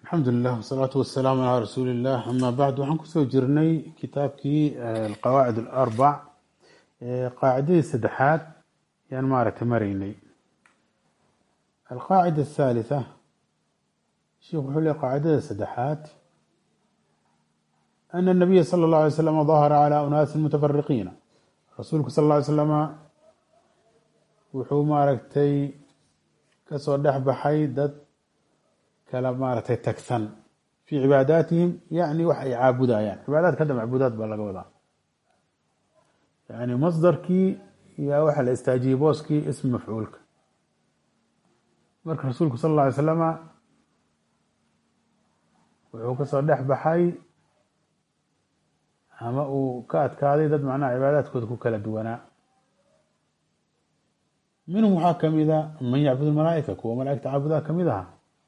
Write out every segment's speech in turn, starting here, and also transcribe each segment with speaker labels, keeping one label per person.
Speaker 1: alxamdu lilah wasalaatu wasalaamu calaa rasuuli illah amaa bacd waxaan kusoo jirnay kitaabkii alqawaacid alarbac qaacidadii saddexaad yaan maaragtay maraynay alqaacida athalitha sheikh wuxuu leey qaacidada saddexaad ana nabiya sala اllah alay slam dahara calaa unaasin mutafariqiina rasuulku sal lla ly slama wuxuu maaragtay kasoo dhex baxay dad kala maaragtay tagsan fii cibaadaatihim yani wax ay caabudayaan cibaadaadka hadda macbuudaad baa laga wadaa yani masdarkii yaa waxaa la istaajiyey booskii ismi mafcuulka marka rasuulku sal alla alay slama wuxuu kasoo dhex baxay ama uu ka adkaaday dad macnaha cibaadaadkooda ku kala duwanaa minhum waxaa kamida man yacbud malaaika kuwa malaaigta caabudaa kamid aha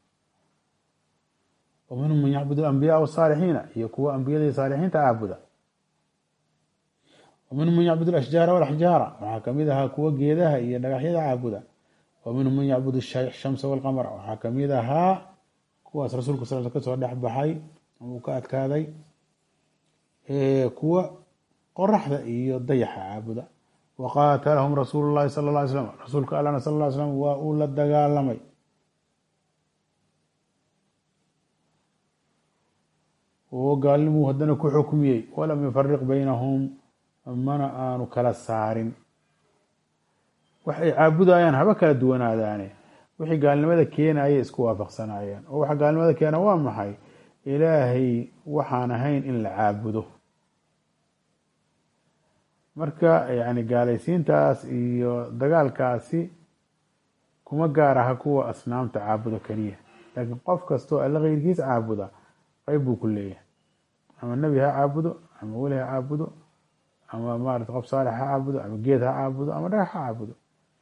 Speaker 1: wa minhum man yacbud alambiyaa wasaalixiina iyo kuwa ambiyada iyo saalixiinta caabuda wa minhum man yacbud alashjaara walaxjaara waxaa kamid ahaa kuwa geedaha iyo dhagaxyada caabuda wa minhum man yacbud shamsa walqamara waxaa kamid ahaa kuwaas rasuulku sal kasoo dhex baxay uu ka adkaaday kuwa qoraxda iyo dayaxa caabuda waqaatalahum rasuulu llahi sala lla ly slam rasuulka allana sal lla ly slam waa uu la dagaalamay oo gaalnimuu haddana ku xukmiyey walam yufariq baynahum mana aanu kala saarin wax ay caabudayaan haba kala duwanaadaane wixii gaalnimada keenayay isku waafaqsanayeen oo waxa gaalnimada keena waa maxay ilaahay waxaan ahayn in la caabudo marka yani gaalaysiintaas iyo dagaalkaasi kuma gaar aha kuwa asnaamta caabudo keliya laakiin qof kastoo alla keyrkiis caabuda qeyb buu ku leeyahay ama nebi ha caabudo ama weli ha caabudo ama maarata qof saalix ha caabudo ama geed ha caabudo ama dhagax ha caabudo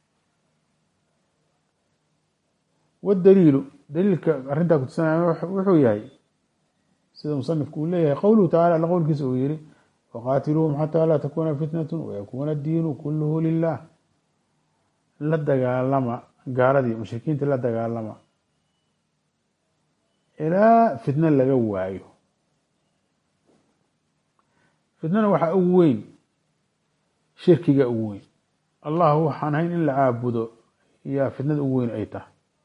Speaker 1: wadaliilu daliilka arrintaa kutusanaya wuxuu yahay sida musanifku uu leeyahay qowluhu tacala alla qowlkiisa uu yihi waqaatiluuhum xataa laa takuuna fitnatu wayakuuna addiinu kuluhu lilah la dagaalama gaaladii mushrikiinta la dagaalama ilaa fitno laga waayo fitnana waxaa ugu weyn shirkiga ugu weyn allah waxaan hayn in la caabudo yaa fitnada ugu weyn ay tahay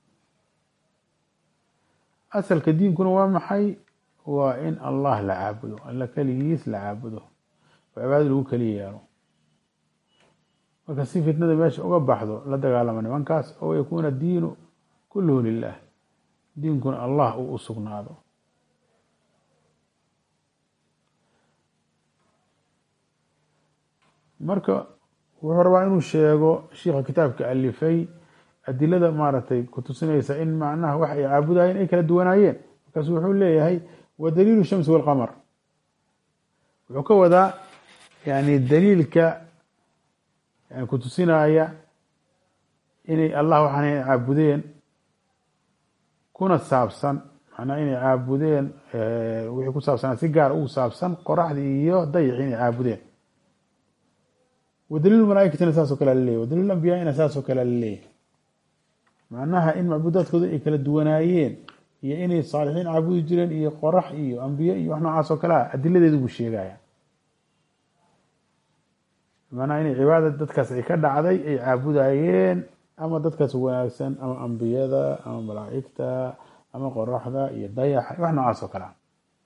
Speaker 1: asalka diinkuna waa maxay waa in allah la caabudo alla keligiis la caabudo oo cibaadada lagu keli yeelo marka si fitnada meesha uga baxdo la dagaalama nimankaas oo yakuuna diinu kulluhu lilah diinkuna allah uu u sugnaado marka wuxuu rabaa inuu sheego shiikha kitaabka alifay adilada maaragtay kutusinaysa in macnaha wax ay caabudayeen ay kala duwanaayeen markaasu wuxuu leeyahay wa daliilu shamsi walqamar wuxuu ka wadaa yani daliilka kutusinaya inay allah waxaan caabudeen kuna saabsan macnaa inay caabudeen wixii ku saabsanaa si gaar ugu saabsan qoraxdii iyo dayixi inay caabudeen wa daliilu malaaikatina saasoo kale laleeyahy wa daliil ambiyaina saasoo kale laleeyahy macnaha in macbuudaadkooda ay kala duwanaayeen iyo inay saalixiin caabudi jireen iyo qorax iyo ambiye iyo wax noocaas oo kale ah adiladeedu buu sheegaya macnaha inay cibaada dadkaas ay ka dhacday ay caabudayeen ama dadkaas wanaagsan ama ambiyada ama malaa'igta ama qoraxda iyo dayaxa wax noocaas oo kale ah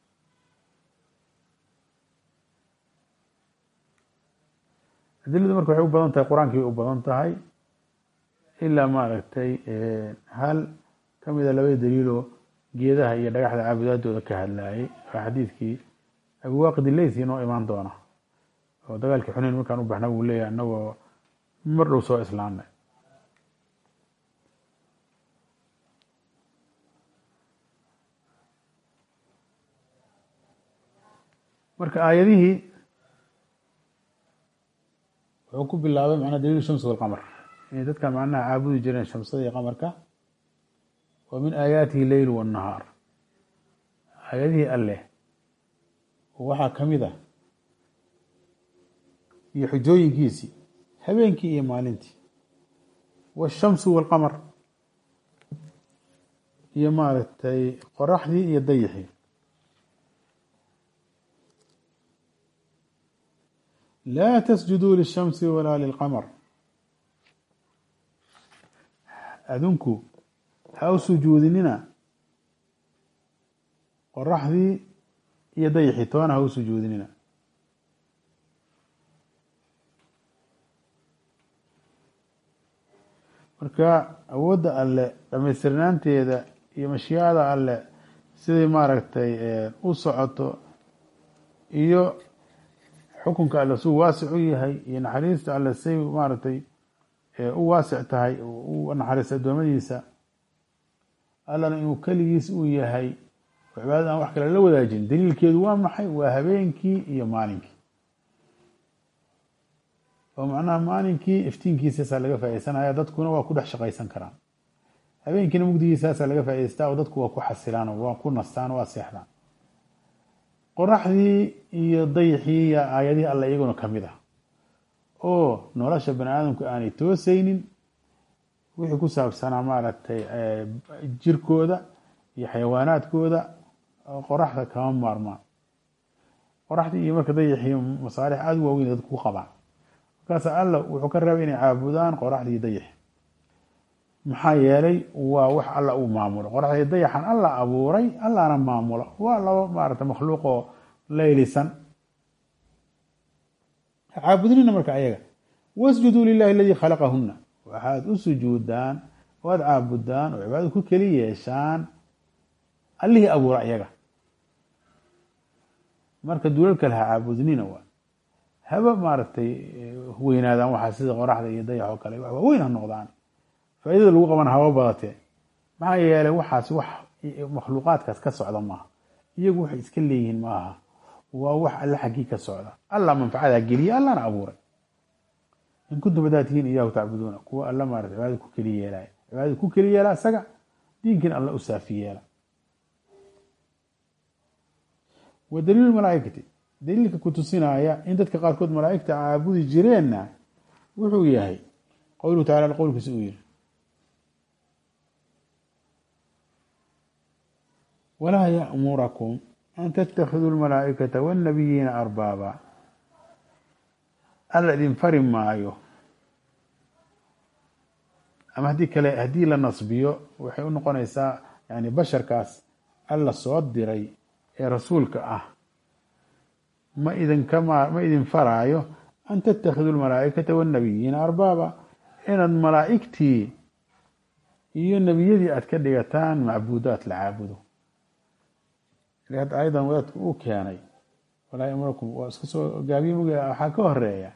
Speaker 1: adiladu marka waxay u badan tahay qur-aankii bay u badan tahay ilaa maaragtay hal kamida labada daliiloo geedaha iyo dhagaxda caabudaadooda ka hadlayay waa xadiidkii abiwaaqidi leysi noo imaan doona oo dagaalkii xuneyn markaan u baxna wuu leeyahay anagoo mar dhow soo islaamnay marka aayadihii wuxuu ku bilaabay macnaa daliil shamsi walqamar inay dadkan macnaha caabudi jireen shamsada iyo qamarka wa min aayaatihi leyl wاnnahaar aayadihii alleh waxaa kamid a iyo xujooyinkiisii habeenkii iyo maalintii waالshamsu wاlqamar iyo maaragtay qoraxdii iyo dayixii laa tasjuduu lishamsi walaa lilqamar adinku ha u sujuudinina qoraxdii iyo dayixii toona ha u sujuudinina marka awoodda alle dhamaystirnaanteeda iyo mashiicada alle siday maaragtay u socoto iyo xukunka alle suu waasic u yahay iyo naxariista alle say maaragtay u waasic tahay u naxariista adoomadiisa allana inuu keligiis uu yahay oo cibaadada aan wax kale la wadaajin daliilkeedu waa maxay waa habeenkii iyo maalinkii oo macnaha maalinkii iftiinkiisaasaa laga faaideysanaya dadkuna waa ku dhex shaqaysan karaan habeenkiina mugdigiisaasaa laga faa'idaystaa oo dadku waa ku xasilaan oo waa ku nastaan waa seexdaan qoraxdii iyo dayixii iyo aayadihii alle iyaguna ka mid ah oo nolosha bani aadamku aanay toosaynin wixii ku saabsanaa maaragtay jirkooda iyo xayawaanaadkooda qoraxda kama maarmaan qoraxdii iyo marka dayixii masaalix aada u waaweyn dadku ku qabaan markaas alla wuxuu ka reebay inay caabudaan qoraxdii dayix maxaa yeelay waa wax alla uu maamulo qoraxdii dayaxan alla abuuray allana maamulo waa laba maarata makhluuq oo laylisan caabudinina marka ayaga wasjuduu lilahi aladii khalaqahuna waxaad u sujuudaan oo aad caabudaan oo cibaadada ku keli yeeshaan allihii abuura ayaga marka duulal kale ha caabudnina waa haba maaragtay weynaadaan waxaa sida qoraxda iyo dayax oo kale wax waaweyn ha noqdaan faaidada lagu qabana haba badatee maxaa yeelay waxaas wax makhluuqaadkaas ka socda maaha iyagu waxay iska leeyihiin maaha waa wax alle xaggii ka socda alla manfacadaa geliya allana abuuray in kuntum hadaa tihiin iyahu tacbuduuna kuwa alla maarata cibaadada ku keli yeelaya cibaadada ku keli yeela isaga diinkiina alla u saafi yeela wa daliilu malaaikati daliilka ku tusinaya in dadka qaarkood malaaigta caabudi jireenna wuxuu yahay qowluhu tacala qowlkiisa uu yihi walaa ya'murakum an tattakhiduu lmalaa'ikata waannabiyiina arbaaba alla idin fari maayo ama haddii kale haddii la nasbiyo waxay u noqonaysaa yani basharkaas alla soo diray ee rasuulka ah ma idinka ma idin faraayo an tattakhiduu lmalaa'ikata waannabiyiina arbaaba inaad malaa'igtii iyo nebiyadii aad ka dhigataan macbuudaad la caabudo hadda ayadan wadaadku uu keenay walaa yamurakum waa iska soo gaabiye mug waxaa ka horeeya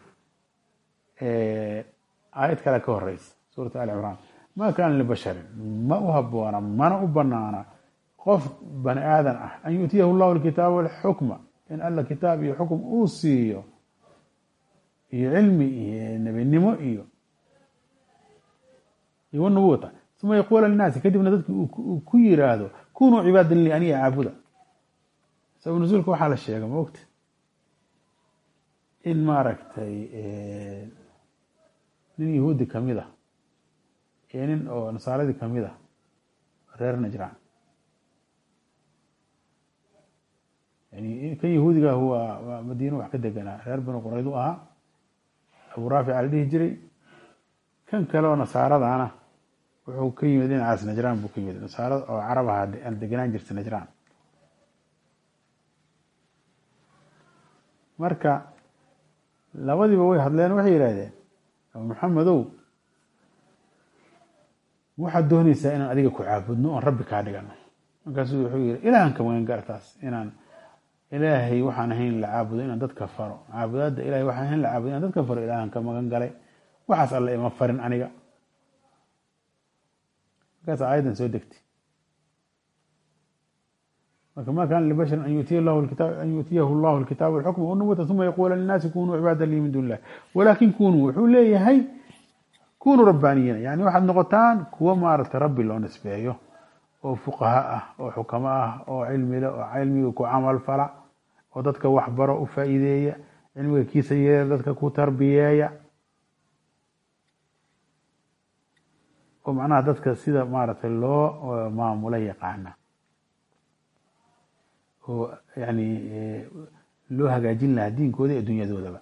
Speaker 1: aayad kale ka horeysa suurat ali cimraan ma kaana libasharin ma u haboona mana u banaana qof bani aadan ah an yu'tiyahu llahu alkitaaba walxukma in alla kitaab iyo xukum uu siiyo iyo cilmi iyo nebinimo iyo iyo nubuwata uma yaquula linaasi kadibna dadki uu ku yiraahdo kunuu cibaadan li aniga caabuda sabab nusuulka waxaa la sheega ma ogta in maaragtay nin yahuudi kamid ah iyo nin oo nasaaradii kamid ah reer najraan yani kan yahuudiga waa waa madiino wax ka deganaa reer banu qurayd u ahaa abu raafic ala dhihi jiray kan kale oo nasaaradana wuxuu ka yimid dhinacaas najraan buu ka yimid nasaarada oo carab ahaa aan deganaan jirta najraan marka labadiiba way hadleen waxay yidhaahdeen abu maxamedow waxaad doonaysaa inaan adiga ku caabudno oon rabbi kaa dhigano markaasuu wuxuu yihi ilaahan ka magan gartaas inaan ilaahay waxaan ahayn la caabudo inaan dadka faro caabudaadda ilahay waxaan ahayn la caabudo inaan dadka faro ilaahan ka magan galay waxaas alle ima farin aniga markaas aayaddan soo degtay marka ma kaana libashari an yuutiyahu llahu alkitaaba walxukma wanubuwata uma yaquula linnaasi kunuu cibaada lii min duni illah walaakin kunuu wuxuu leeyahay kunuu rabbaaniyiina yani waxaad noqotaan kuwa maaragtay rabbi loo nisbeeyo oo fuqaha ah oo xukamo ah oo cilmile oo cilmiga ku camal fala oo dadka waxbaro u faa'iideeya cilmiga kiisa yeela dadka ku tarbiyeeya oo macnaha dadka sida maaragtay loo maamulo yaqaana oo yani loo hagaajin lahaa diinkooda iyo adduunyadoodaba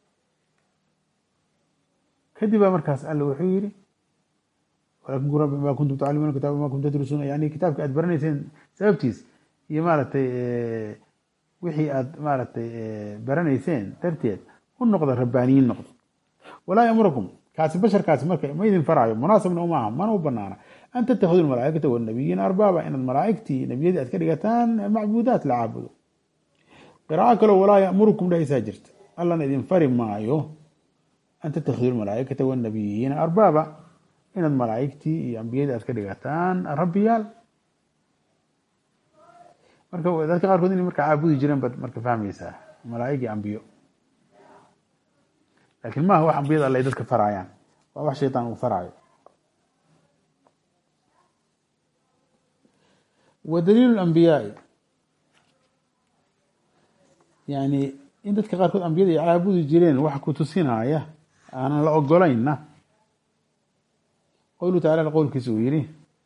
Speaker 1: kadib baa markaas alle wuxuu yihi walakin qul rabbi ma kuntum taclimuuna kitaaba ma kuntum tadrusuuna yani kitaabka aad baranayseen sababtiis iyo maaragtay wixii aad maaragtay baranayseen darteed u noqda rabbaaniyiin noqda walaa yamurakum kaasi basharkaasi marka ma idin faraayo munaasabna umaaha mana u banaana an tattakhiduu malaaikata wanabiyiina arbaaba inaad malaaigtii nebiyadii aad ka dhigataan macbuudaat la caabudo qiraaco kaleo walaa yamurukum dhehaysaa jirta allana idin fari maayo an tattakhiduu malaaikata wanabiyiina arbaaba inaad malaaigtii iyo ambiyadii aad ka dhigataan rabbiyaal marka dadka qaarkood inay marka caabudi jireen baad marka fahmaysaa malaaig iyo ambiyo laakiin maaha wax ambiyada alle ay dadka faraayaan waa wax shaytaan uu faraayo wa daliilu ambiyaai yani in dadka qaarkood ambiyada ay caabudi jireen wax ku tusinaya aanan la ogolaynna qowluhu tacala qowlkiisa uu yihi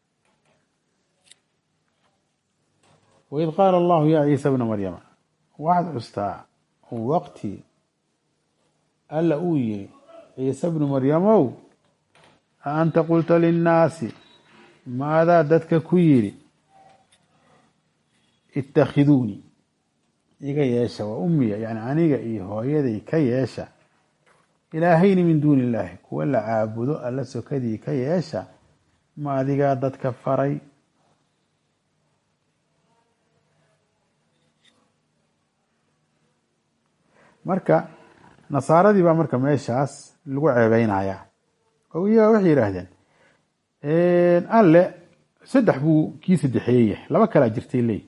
Speaker 1: waid qaala allahu ya ciisa bna maryama waxaad custaa waqti alla uu yihi ciise bnu maryamow a anta qulta linnaasi maadaa dadka ku yidhi itakhiduunii iga yeesha waa ummiya yani aniga iyo hooyaday ka yeesha ilaahayni min duuni illaahi kuwa la caabudo alla sokadii ka yeesha ma adigaa dadka faray marka nasaaradii baa marka meeshaas lagu ceebeynaya oo iyaga waxay yidhaahdeen alle saddex buu kii saddexeeye yahay laba kalaa jirtay leey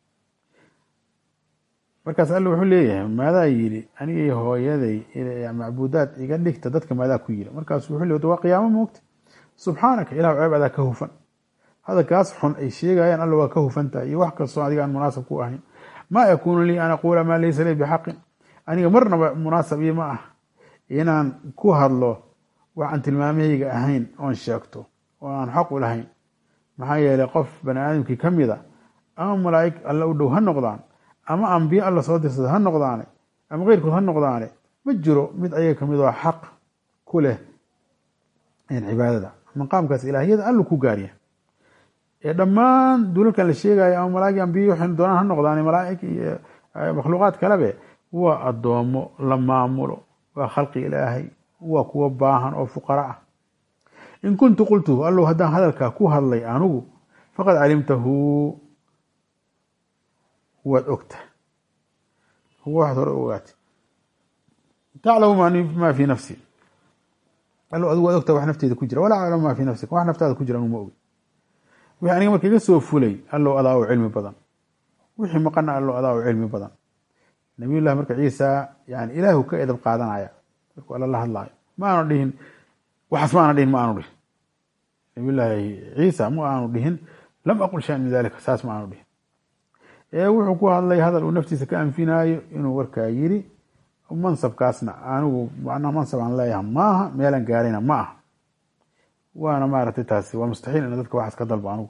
Speaker 1: markaas alle wuxuu leeyahay maadaa yidhi aniga iyo hooyaday macbuudaad iga dhigta dadka maadaa ku yidhi markaasu wuxuu leey waa qiyaamo moogta subxaanaka ilahu ceeb adaa ka hufan hadalkaas xun ay sheegayaan alla waa ka hufan tahay iyo wax kastoo adiga aan munaasab ku ahayn maa yakuunu lii an aquula maa laysa lii bixaqin aniga marnaba munaasab ii ma ah inaan ku hadlo wax aan tilmaamahayga ahayn oon sheegto oo aan xaq u lahayn maxaa yeelay qof bani aadamkii ka mida ama malaa'ig alla u dhow ha noqdaan ama ambiye alla soo dirsada ha noqdaane ama keyrkood ha noqdaane ma jiro mid ayaga kamid oo xaq ku leh cibaadada maqaamkaas ilaahiyada allu ku gaarya ee dhammaan dulalkan la sheegayo ama malaa'ig ambiye waxay doonaan ha noqdaane malaa'ig iyo makhluuqaad kalebe waa addoomo la maamulo waa khalqi ilaahay waa kuwa baahan oo fuqara ah in kuntu qultuhu allow haddaan hadalkaa ku hadlay anugu faqad calimtahu waad ogta waxaad hore ogaatay taclamu maa fii nafsi allow adigu waad ogta wax nafteeda ku jira walaa aclamu maa fii nafsika wax naftaada ku jira anuma ogi wixii aniga marka iga soo fulay allow adaa u cilmi badan wixii maqana allow adaa u cilmi badan nabiy llahi marka ciisa yani ilaahu ka edab qaadanaya markuu alla la hadlaayo ma aanu dhihin waxaas ma aana dhihin ma aanu dhihin nabiy llaahi ciisa ma aanu dhihin lam aqul shayan min dalika saas ma aanu dhihin ee wuxuu ku hadlay hadal uu naftiisa ka anfinaayo inuu warkaa yiri mansabkaasna anigu macnaha mansab aan leeyahay maaha meelan gaarayna ma aha waana maaragtay taasi waa mustaxiil ina dadka waxaas ka dalbo anigu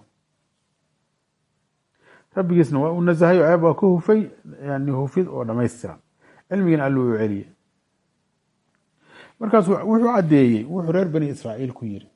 Speaker 1: rabbigiisna waa uu nasahay oo ceeb waa ka hufay yani hufid oo dhamaystiran cilmigiina alluu u celiyey markaas wuxuu caddeeyey wuxuu reer bani israa'iil ku yiri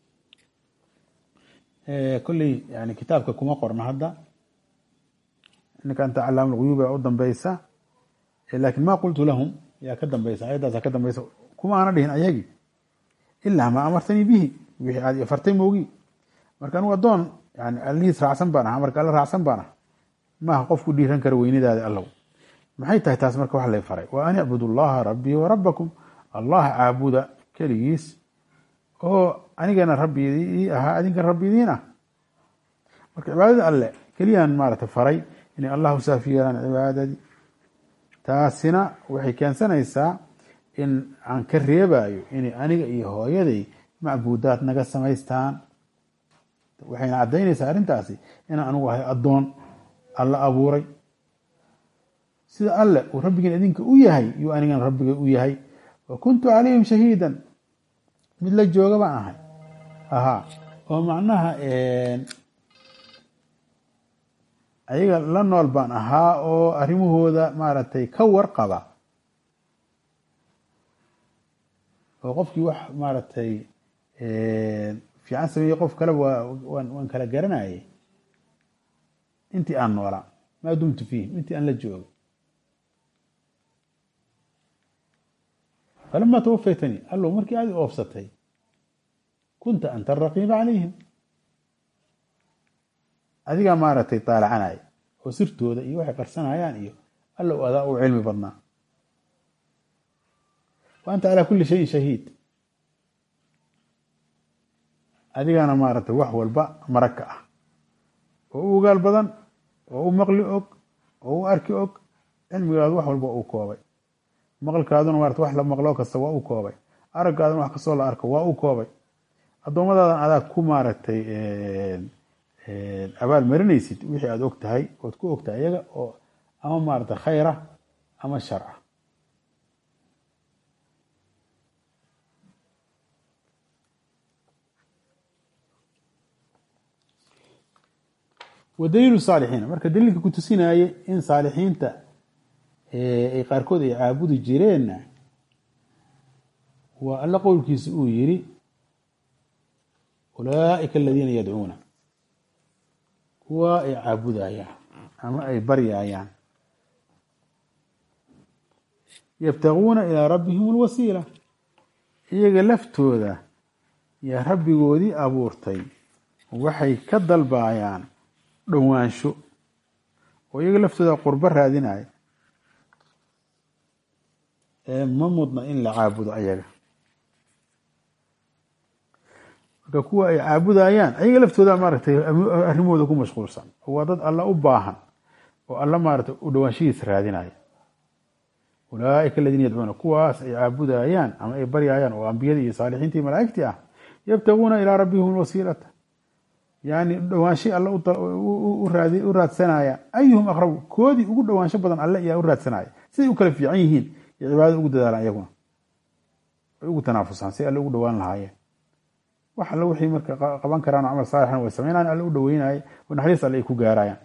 Speaker 1: kolley yani kitaabka kuma qorna hadda ninka calaam lguyuub ee u dambeysa laakin ma qultu lahum yaa ka dambeysa ayaddaasa ka dambeysa kuma aana dhihin ayagii ilaa maa amartanii bihi wixii aad ifartay moogi marka anigu addoon yani allihiis raacsan baan aha marka alla raacsan baan aha maaha qofku dhiiran kara weynidaada allow maxay tahay taas marka wax lay faray wa an icbudu llaha rabbii wa rabbakum allah caabuda keligiis oo anigana rabbidii ahaa adinkan rabbidiin ah marka cibaadada alle keliyaan maarata faray inay allah u saafi yeelaan cibaadadii taasina waxay keensanaysaa in aan ka reebayo inay aniga iyo hooyaday macbuudaad naga samaystaan waxayna caddaynaysaa arrintaasi inaan anigu ahay addoon alla abuuray sida alle uu rabbigan idinka u yahay yuu anigan rabbiga u yahay wa kuntu calayhim shahiidan mid la jooga baan ahay ahaa oo macnaha ayaga la nool baan ahaa oo arrimahooda maaragtay ka warqaba oo qofkii wax maaragtay fiican sameeyey qof kaleba waa waan waan kala garanayay intii aan noolaa maa dumtu fiihim intii aan la joogo falama tawafaytanii allow markii aad i oofsatay kunta anta araqiiba calayhim adigaa maaragtay taalacanaya oo sirtooda iyo waxay qarsanayaan iyo allow adaa u cilmi badnaa wa anta calaa kulli shayin shahiid adigaana maaragtay wax walba marag ka ah oo u ogaal badan oo u maqli og oo u arki og cilmigaadu wax walba uu koobay maqalkaaduna maarata wax la maqlo kasta waa u koobay araggaaduna wax kastoo la arko waa u koobay addoomadaadan adaa ku maaragtay abaal marinaysid wixii aada og tahay ood ku og tahay iyaga oo ama maaragtay khayr ah ama shar ah wa daliilu saalixiina marka daliilka ku tusinaaye in saalixiinta ay qaarkood ay caabudi jireenna waa alla qowlkiisa uu yiri ulaaئika aladiina yadcuuna kuwa ay caabudayaan ama ay baryayaan yabtaguuna ilaa rabbihim اlwasiila iyaga laftooda yaa rabbigoodii abuurtay waxay ka dalbayaan dhowaansho oo iyaga laftooda qurbo raadinaya ee ma mudna in la caabudo ayaga marka kuwa ay caabudayaan ayaga laftooda maaragtay arrimahooda ku mashquulsan oo waa dad alla u baahan oo alla maaragtay u dhowaanshihiisa raadinaya ulaaئika aladiina yadcuuna kuwaas ay caabudayaan ama ay baryayaan oo ambiyadii iyo saalixiintii malaa'igtii ah yabtaguuna ilaa rabbihim alwasiilata yani dhowaanshay alle u raadsanaya ayuhum aqrabu koodii ugu dhowaansho badan alle ayaa u raadsanaya siday u kala fiican yihiin iyo cibaadada ugu dadaalaan iyaguna ay ugu tanaafusaan si alle ugu dhowaan lahaayeen wax alle wixii marka qaban karaan camal saalixan way sameynayaan alle u dhoweynaaya oo naxariis alle ay ku gaarayaan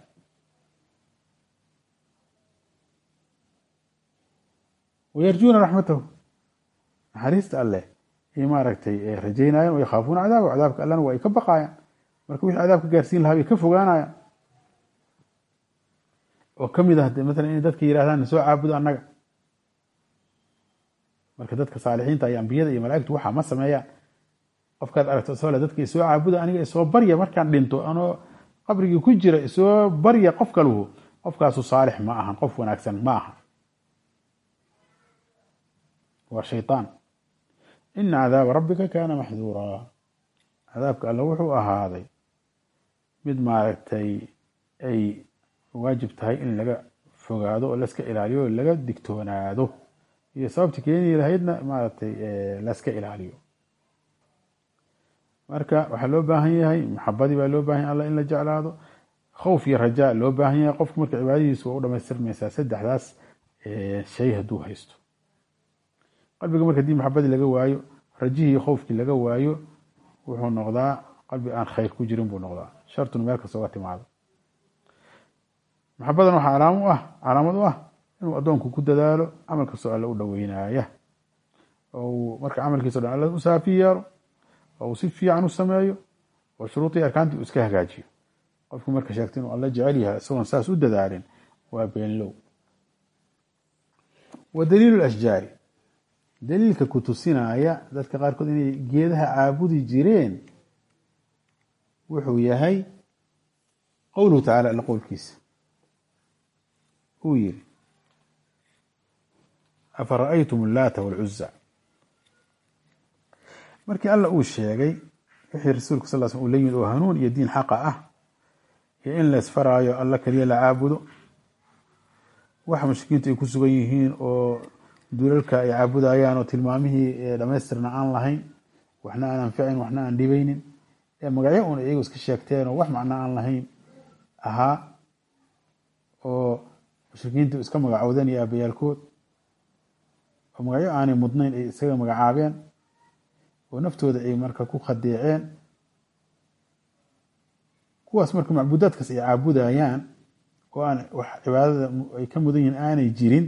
Speaker 1: wayarjuuna raxmatahu naxariista alleh ay maaragtay rajaynayaan wayakhaafuuna cadaaba cadaabka allena waa ay ka baqaayaan marka wixii cadaabka gaarsiin lahaa bay ka fogaanayaan oo kamid ah de maalan inay dadka yirahdaan soo caabudo annaga marka dadka saalixiinta iyo ambiyada iyo malaa'igtu waxaa ma sameeyaan qofkaad aragto soo le dadka isoo caabuda aniga isoo barya markaan dhinto anoo qabrigii ku jira isoo barya qof kaluhu qofkaasu saalix ma ahan qof wanaagsan ma aha waa shayطaan ina cadaaba rabbika kaana maxduuraa cadaabka alle wuxuu ahaaday mid maaragtay ay waajib tahay in laga fogaado oo laska ilaaliyo o laga digtoonaado iyo sababta keeni lahaydna maaragtay laska ilaaliyo marka waxaa loo baahan yahay maxabadii baa loo bahan yahay alla in la jeclaado khowf iyo rajaa loo baahan yahay qofku marka cibaadadiisu waa u dhamaystirmaysaa saddexdaas shay hadduu haysto qalbiga marka hadii maxabadii laga waayo rajihii iyo khowfkii laga waayo wuxuu noqdaa qalbi aan khayr ku jirin buu noqdaa shartun meel kasta uga timaado maxabadan waxaa calaam u ah calaamad u ah inuu addoonku ku dadaalo camal kastoo alle u dhoweynaaya oo uu marka camalkiisa o dhan alle u saafi yeelo oo uu si fiican u sameeyo oo shuruudii arkaantii uu iska hagaajiyo qofku marka sheegta inuu alle jecel yahay isagoon saas u dadaalin waa beenlow wa daliilu ashjaari daliilka ku tusinaya dadka qaarkood inay geedaha caabudi jireen wuxuu yahay qowluhu tacala alla qowlkiisa uu yiri afara'aytum allaata walcuza markii alla uu sheegay wixii rasuulka sal sl uu la yimid oo hanuun iyo diin xaqa ah iyo in la isfaraayo alla keliya la caabudo waxa mushrikiintu ay ku sugan yihiin oo dulalka ay caabudayaan oo tilmaamihii dhamaystirna aan lahayn waxna aan anficin waxna aan dhibaynin ee magacyo un iyagu iska sheegteen oo wax macno aan lahayn ahaa oo mushrikiintu iska magacowdeen iyo aabayaalkood oo magacyo aanay mudnayn ay isaga magacaabeen oo naftooda ay marka ku khadeeceen kuwaas marka macbuudaadkaas ay caabudayaan oo aan wax cibaadada ay ka mudan yihiin aanay jirin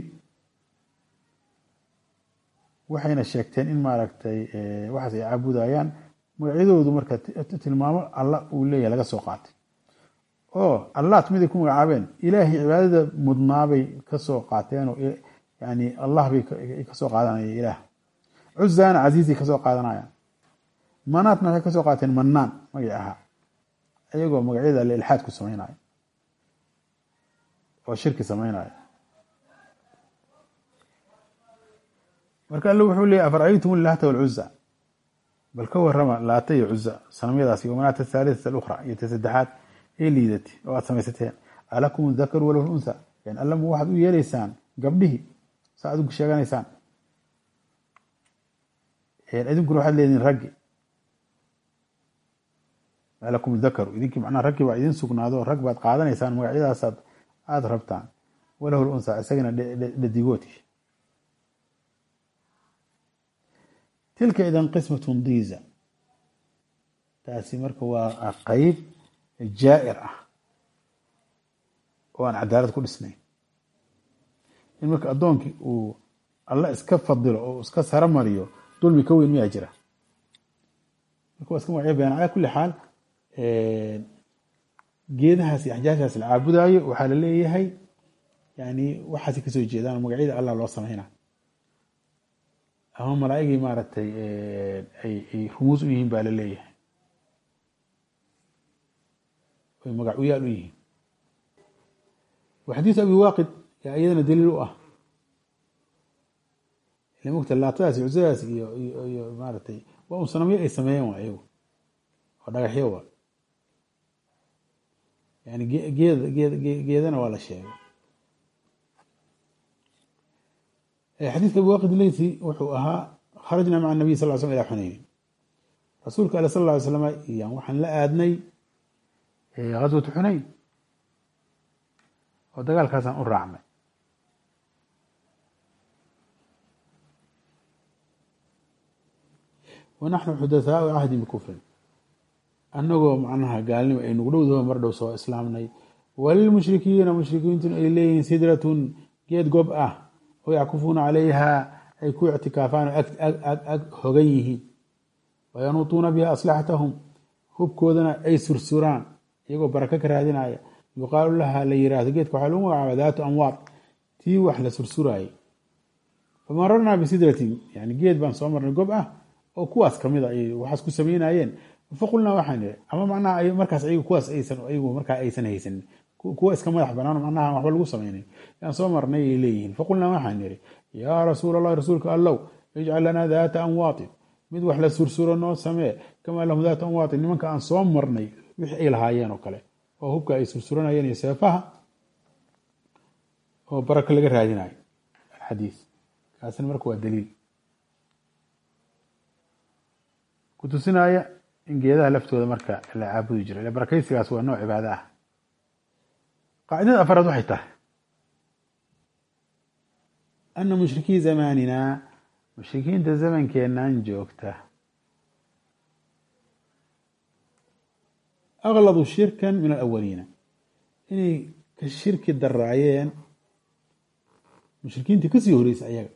Speaker 1: waxayna sheegteen in maaragtay waxaas ay caabudayaan magacyadoodu marka tilmaamo alla uu leeyahay laga soo qaatay oo allaat miday ku magacaabeen ilaahay cibaadada mudnaabay ka soo qaateen oo yani allah bay kasoo qaadanaya ilaah cuzaana casiizay kasoo qaadanayaan manaatna waxay kasoo qaateen manaan magaci ahaa iyagoo magacyada alle ilxaad ku samaynayo oo shirki samaynayo marka alle wuxuu leeyay afaraytum laata walcuza bal ka warama laata iyo cuza sanamyadaasi wamanaata athaalitata alukhra iyo ta saddexaad ee liidati oo aad samaysateen alakum dakaru walahu untha yani allama waxaad u yeelaysaan gabdhihii saa adigu sheeganaysaan idinkuna waxaad leedihin raggi alakum dakaru idinkii macnaha raggi baa idin sugnaado rag baad qaadanaysaan magacyadaasaad aada rabtaan walahu luntha isagana dhadigooti tilka idan qismatun diiza taasi marka waa qeyb jaa'ir ah oo aan cadaalad ku dhisnayn in marka addoonkii uu alla iska fadilo oo iska saro mariyo dulmi ka weyn miyaa jira marka waa iska magacyo been calaa kulli xaal geedahaas iyo axjaashaas la caabudaayo waxaa la leeyahay yani waxaasay kasoo jeedaan magacyada allah loo sameynaa ama malaaigii maaragtay ay rumuus u yihiin baa la leeyahay oy magac u yaal u yihiin wa xadiisu abi waaqid yaa iyadana daliil u ah ila mogta laatadaas iyo cusadaas iyo iyo maaragtay waa un sanamyo ay sameeyeen waa iyagu oo dhagaxyo waa yani geed geed geedana waa la sheegay xadiiska abi waaqid leysi wuxuu ahaa kharajna maca nabiy sal l slm ila xunaynin rasuulka ale sal lla ly slam yan waxaan la aadnay ghaswatu xunayn oo dagaalkaasaan u raacnay wa naxnu xudathaau cahdi bikufrin annagoo macnaha gaalnimo ay nugu dhowdaho mar dhow soo islaamnay walilmushrikiina mushrikiintuna ay leeyihiin sidratun geed gob ah oo yackufuuna calayha ay ku ictikaafaan oo ag hogan yihiin wayanuutuuna biha aslaxatahum hubkoodana ay sursuraan iyagoo baraka ka raadinaya yuqaalu laha la yiraahdo geedka waxaa lagu magacaaba daatu amwaad tii wax la sursuraayay famararnaa bisidratin yani geed baan soo marnay gob ah oo kuwaas kamid a ay waxaas ku samaynayeen faqulnaa waxaan ihi ama macnaha markaas ayagu kuwaas aysan ayagu markaa aysan haysanin kuwa iska madax banaan macnaha waxba lagu samaynayn yaan soo marnay ay leeyihiin faqulnaa waxaan ihi yaa rasuul allahi rasuulka allow ijcal lanaa daata amwaatin mid wax la sursuro noo samee kamaa lahum daata amwaatin nimanka aan soo marnay wixii ay lahaayeen oo kale oo hubka ay sursuranayeen iyo seefaha oo barako laga raadinayo alxadiis kaasina marka waa daliil kutusinaya in geedaha laftooda marka la caabudi jiro ila barakaysigaas waa nooc cibaado ah qaacidada afaraad waxay tahay ana mushrikii zamaninaa mushrikiinta zamankeenan joogta akladu shirkan min alawaliina inay ka shirki daraayeen mushrikiintii kasii horeysay ayaga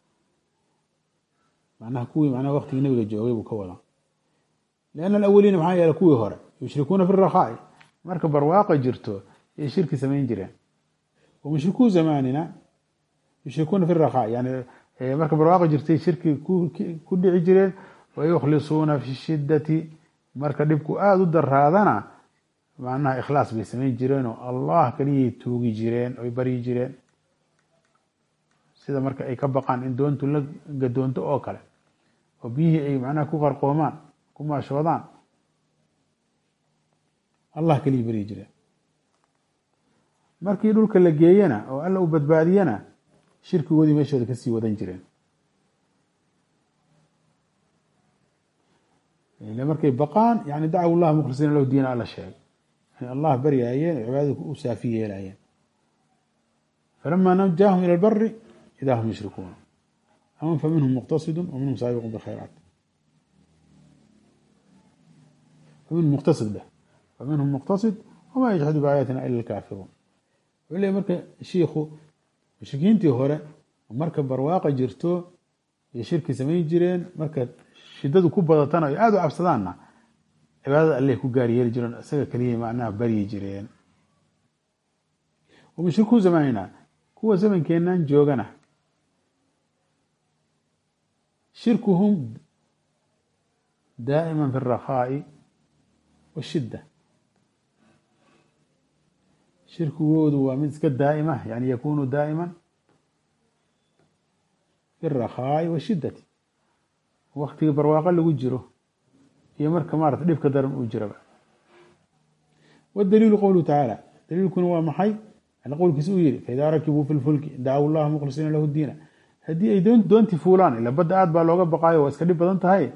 Speaker 1: macnaha kuwii macnaha waktigii nabiga joogay buu ka wadaa lianna alawaliina maxaa yeelay kuwii hore yushrikuuna fi rakhaai marka barwaaqa jirto yay shirki samayn jireen wa mushrikuu zamanina yushrikuuna fi rakhaa yani marka barwaaqa jirtay shirki ku dhici jireen wayukhlisuuna fi shidati marka dhibku aada u daraadana macnaha ikhlaas bay samayn jireen oo allah keliyay tuugi jireen oy baryi jireen sida marka ay ka baqaan in doontu la gadoonto oo kale oo biyihii ay macnaha ku qarqoomaan ku maashoodaan allah keliya baryi jireen markii dhulka la geeyana oo alla u badbaadiyana shirkigoodii meeshooda kasii wadan jireen ile markay baqaan yani dacaw llah mukhlisiina lahu diina alla sheegay inay allah baryaayeen oo cibaadada u saafi yeelaayeen falama najaahum ila lbari ida hum yushrikuuna ama fa minhum muqtasidu wa minhum saabiqun bikhayraat faminhum muqtasid dheh faminhum muqtasid wamaa yajxadu biaayaatina ila alkaafiruun wuxuu leey marka shiikhu mushrikiintii hore marka barwaaqa jirto iyo shirki samayn jireen marka shidadu ku badatana ay aada u cabsadaanna cibaadada alleh ku gaar yeeli jireen isaga keliya macnaha baryi jireen mushrikuu zamanina kuwa zamankeenan joogana shirkuhum daa'ima fi اrakhaa'i washidda shirkigoodu waa mid iska daa'ima yani yakunu daa'ima fi اrakhaa'i washiddati waktiga barwaaqo lagu jiro iyo marka maarata dhibka daran uu jiraba wاdaliilu qowluhu tacaala daliilkuna waa maxay alla qowlkiisa uu yihi faidaa rakibuu fi lfulki dacaw llaha mukhlisiina lahu diina haddii ay doonti fuulaan ila badda aad baa looga baqaayo waa iska dhib badan tahay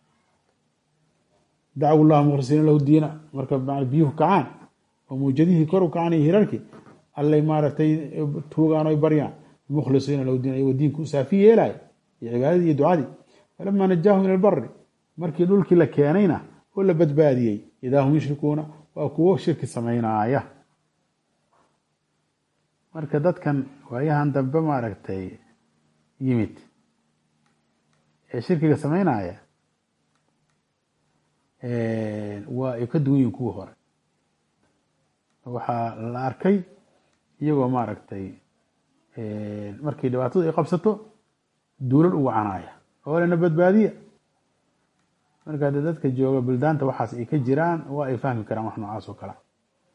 Speaker 1: dacaw llaha mukhlisiina lahu diina marka biyuhu kacaan oo mawjadihii kor u kacaan iyo hirarkii allay maaragtay tuugaan oy baryaan mukhlisiina lahu diina iyagoo diinku saafi yeelaya iyo cibaadadii iyo ducadii falamaa najaahum ila lbari markii dhulkii la keenayna oo la badbaadiyey idaa hum yushrikuuna waa kuwo shirki samaynaaya marka dadkan waayahan dambe maaragtay yimid ee shirkiga samaynaya waa ay ka duwan yihin kuwii hore waxaa la arkay iyagoo maaragtay markii dhibaatadu ay qabsato duulal u wacanaya oo lena badbaadiya marka de dadka jooga buldaanta waxaas ay ka jiraan waa ay fahmi karaan wax noocaas oo kale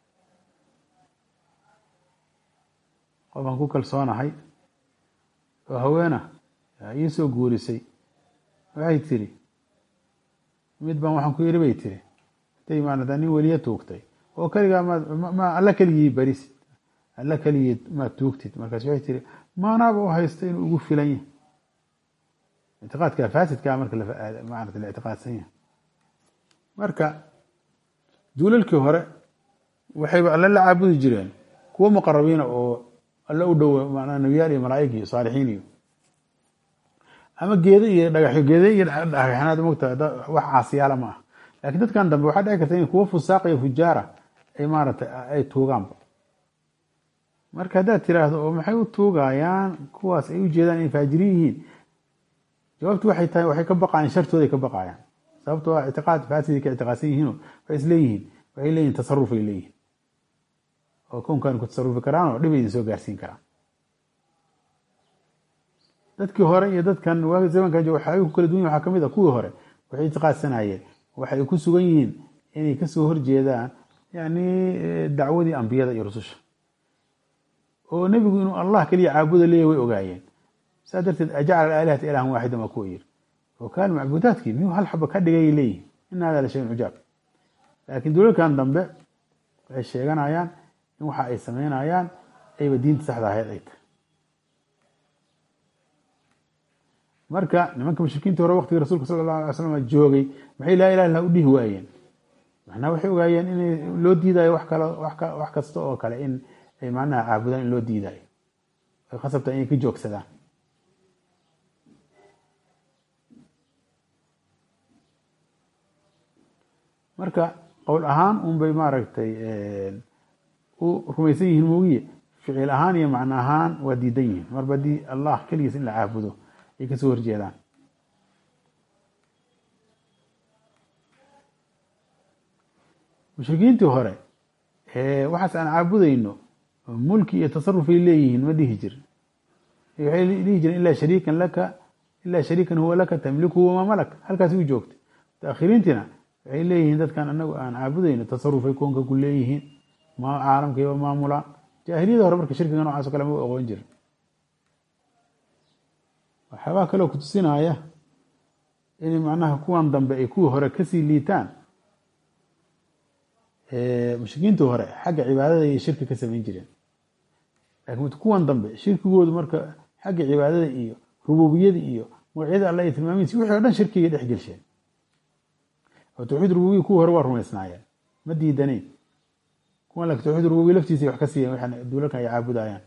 Speaker 1: qofaan ku kalsoonahay oo haweena ii soo guurisay waxay tiri mid baan waxaan ku yiri bay tiri intay maarata nin weliya tuugtay oo keligaa ma alla keligii barisid alla keligii maad tuugtid markaas waxay tiri maanaaba u haysta inuu ugu filan yahay ictiqaadka faasidkaa marka maarata la ictiqaadsan yahay marka duulalkii hore waxayba alle la caabudi jireen kuwo muqarabiina oo alle u dhow manaa nebiyaal iyo malaa'ig iyo saalixiin iyo ama geedo iyo dhagaxyo geede iyo dhagaxnaad mogta wax caasiyaala ma ah laakiin dadkan dambe waxaa dhici karta in kuwo fusaaq iyo fujaara ay maaratay ay tuugaanba marka haddaad tiraahdo oo maxay u tuugayaan kuwaas ay u jeedaan inay faajiriin yihiin jawaabtu waxay tahay waxay ka baqayaan shartooday ka baqayaan sababtoo ah ictiqaad faasiday ka ictiqaadsan yihiino waxay isleeyihiin waxay leeyihin tasarufay leeyihin oo kownkan ku tasarufi karaan oo dhib idin soo gaarsiin karaan dadkii hore iyo dadkan waagi zamankan jooga waxyaabih ku kala duwan waxaa kamid a kuwii hore waxay ictiqaadsanayeen waxay ku sugan yihiin inay kasoo horjeedaan yani dacwadii ambiyada iyo rususha oo nebigu inuu allah keliya caabuda leeyahy way ogaayeen saa darteed ajacala aalihata ilahan waaxidan waa kuwa yiri oo kaan macbuudaadkii miyuu hal xaba ka dhigay leeyihin in hada la shayn cujaab laakiin dulalkan dambe waxay sheeganayaan in waxa ay sameynayaan ayba diinta saxda ahayd ay tahay marka nimanka mushrikiinta hore waqtigii rasulka sala allahu alay slam joogay maxay laa ilaha illah u dhihi waayeen macnaha waxay ogaayeen in loo diidayo wax kale wax kasta oo kale in ay macnaha caabudaan in loo diidayo ay khasabtaa inay ka joogsadaan marka qowl ahaan un bay maaragtay u rumaysan yihiin moogiye ficil ahaan iyo macno ahaan waa diidan yihiin marba haddii allah keligiis in la caabudo ay kasoo horjeedaan mushrikiintii hore waxaas aan caabudayno mulki iyo tasarufay leeyihiin ma dhihi jirin waxay dhihi jireen ilaa shariikan laka ilaa shariikan huwa laka tamliku wamaa malak halkaasi u joogta mutaakhiriintiina waxay leeyihiin dadkan anagu aan caabudayno tasarufay koonka ku leeyihiin ma caalamkayba maamulaan jaahiliyada hore marka shirkiga noocaas o kale ma aqoon jirin waxyaabaa kaloo kutusinaya in macnaha kuwan dambe ay kuwii hore kasii liitaan mushrikiintii hore xagga cibaadada iyo shirki ka samayn jireen laakiin kuwan dambe shirkigoodu marka xagga cibaadada iyo rububiyada iyo magacyada alla iyo tilmaamihiisi wixii o dhan shirkigay dhex gelsheen oo tawxiid rububiya kuwii hore waa rumaysnaayeen ma diidanayn kuwan laakiin tawxiid rububiya laftiisa wax ka siiyeen waxaan duulalkan ay caabudayaan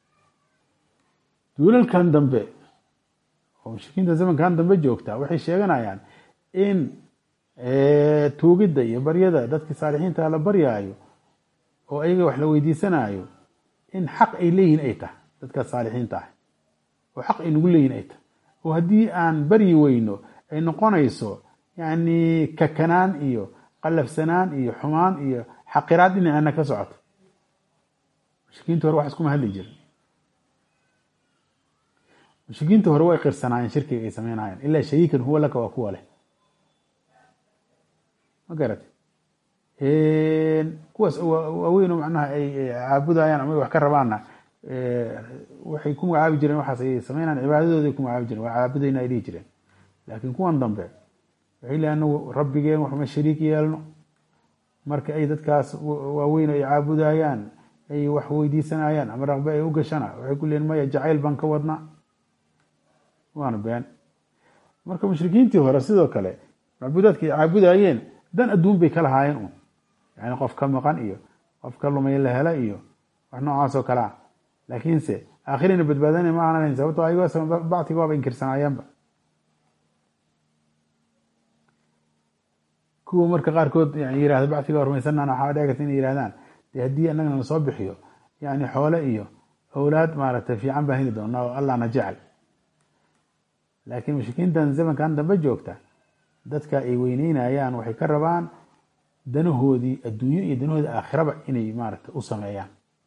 Speaker 1: duulalkan dambe oo mushrikiinta zamankan dambe joogta waxay sheeganayaan in tuugidda iyo baryada dadkii saalixiinta la baryaayo oo ayaga wax la weydiisanayo in xaq ay leeyihin ay tahay dadka saalixiinta ah oo xaq ay nagu leeyihin ay tahay oo haddii aan baryi weyno ay noqonayso yani kakanaan iyo qalafsanaan iyo xumaan iyo xaqiraad dhinaceena ka socoto mushrikiinta hore wax iskuma hadli jirin mushrikiinta hore way qirsanaayeen shirkiga ay sameynayeen ilaa shariikan huwa laka waa kuwa leh ma garate kuwaas waaweyn oo macnaha ay caabudayaan ama wax ka rabaanna waxay ku magacaabi jireen waxaas ay sameynayaan cibaadadooday ku magacaabi jireen waa caabudayna ay dhihi jireen laakiin kuwan dambe waxay leeyihin anagu rabbigeen waxma shariik yeelno marka ay dadkaas waaweyn ay caabudayaan ay wax weydiisanayaan ama raqbe ay u gashana waxay ku leeyihin maya jacayl baan ka wadnaa waana been marka mushrikiintii hore sidoo kale macbuudaadka ay caabudayeen dan adduun bay ka lahaayeen un yani qof ka maqan iyo qof ka lumay la hela iyo wax noocaas oo kale ah laakiinse aakhirina badbaadana ma aanan sababto ayagoo bactiga waaba inkirsanaayeenba kuwa marka qaarkood yani yirahda bactiga waa rumaysanana waxaa dhici karta inay yihahdaan dee haddii annagana lasoo bixiyo yani xoole iyo awlaad maaragtay fiican baan heli doonaa oo allahna jecel laakiin mushrikiintan zamankan dambe joogta dadka ay weyneynayaan waxay ka rabaan danahoodii adduunyo iyo danahoodii aakhiraba inay maaragtay u sameeyaan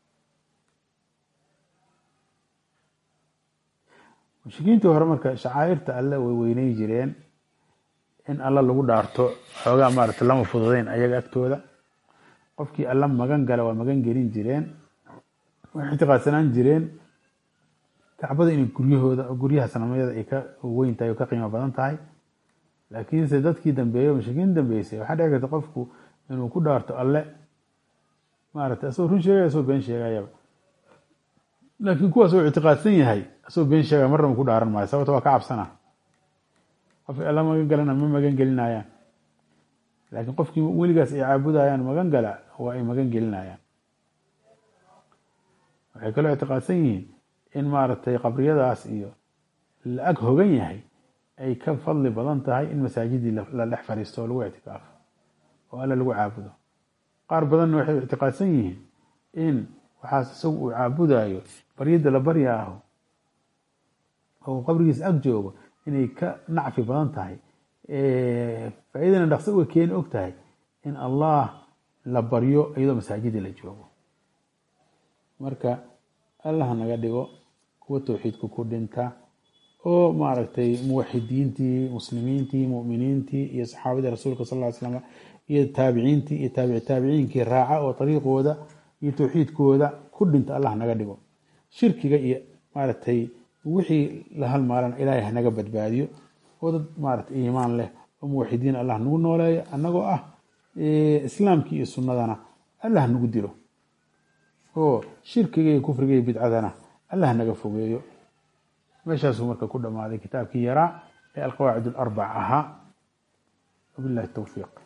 Speaker 1: mushrikiintii hore marka shacaa'irta alle way weyney jireen in alla lagu dhaarto xoogaa maaragtay lama fududeyn ayaga agtooda qofkii alla magan gala waa magan gelin jireen waxay ictiqaadsanaan jireen kacbada inay guryahooda guryaha sanamyada ay ka weyn tahay oo ka qiimo badan tahay laakiinse dadkii dambeeyey o mushrikiin dambeysay waxaa dhici karta qofku inuu ku dhaarto alle maaragtay asagoo run sheegaya asagoo been sheegayaba laakiin kuwaas oo ictiqaadsan yahay asagoo been sheegaya marna ma ku dhaaran maayo sababto waa ka cabsana qofkii alla magan galana ma magan gelinayaan laakiin qofkii weligaas ay caabudayaan magan gala waa ay magan gelinayaan waxay kaloo ictiqaadsan yihiin in maaragtay qabriyadaas iyo la ag hogan yahay ay ka fadli badan tahay in masaajidii la dhex fadhiisto oo lagu ictikaafo oo alla lagu caabudo qaar badanna waxay ictiqaadsan yihiin in waxaas isagu uu caabudayo baryada la barya aho oo qabrigiisa ag joogo inay ka nacfi badan tahay faa-idana dhaqso uga keeni og tahay in allah la baryo iyadoo masaajidii la joogo marka allah naga dhigo kuwa towxiidku ku dhinta oo maaragtay muwaxidiintii muslimiintii muminiintii iyo saxaabadii rasuulka sal ly slam iyo taabiciintii iyo taabici taabiciinkii raaca oo ariiqooda iyo towxiidkooda ku dhinta allah naga dhigo shirkiga iyo maaragtay wixii la halmaalana ilaahay hanaga badbaadiyo oo dad maaragtay iimaan leh oo muwaxidiin allah nagu nooleeyo annagoo ah islaamkii iyo sunnadana allah nagu dilo oo shirkiga iyo kufriga iyo bidcadana allah naga fogeeyo meeshaasuu marka ku dhammaaday kitaabkii yaraa ee alqawaacid alarbac ahaa wabillahi towfiiq